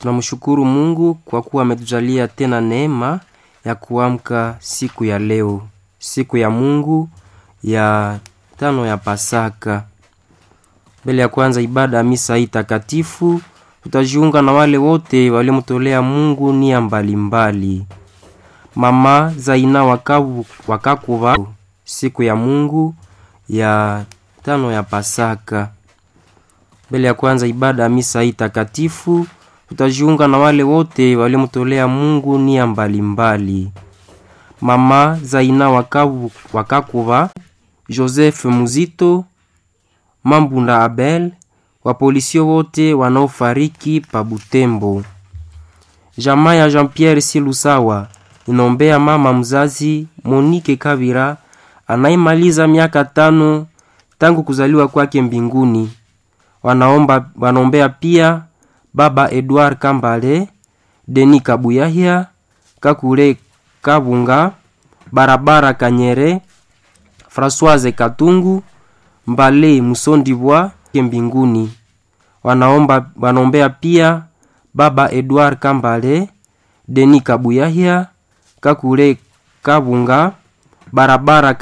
Tunamshukuru Mungu kwa kuwa ametujalia tena neema ya kuamka siku ya leo, siku ya Mungu ya tano ya Pasaka. Mbele ya kwanza ibada ya misa hii takatifu, tutajiunga na wale wote waliomtolea Mungu nia mbalimbali. Mama Zaina wakavu wakakuva siku ya Mungu ya tano ya Pasaka. Mbele ya kwanza ibada ya misa hii takatifu, tutajiunga na wale wote waliomtolea Mungu nia mbalimbali. Mama Zaina wakavu wakakuva Joseph Muzito, Mambunda Abel, wapolisio wote wanaofariki pa Butembo. Jamaa ya Jean-Pierre Silusawa inaombea mama mzazi Monique Kavira anaimaliza miaka tano tangu kuzaliwa kwake mbinguni. Wanaomba, wanaombea pia baba Edouard Kambale, Deni Kabuyahia, Kakule Kabunga, Barabara Kanyere, Françoise Katungu, Mbale Musondibwa mbinguni. Wanaomba, wanaombea pia baba Edouard Kambale, Deni Kabuyahia, Kakule Kabunga, Barabara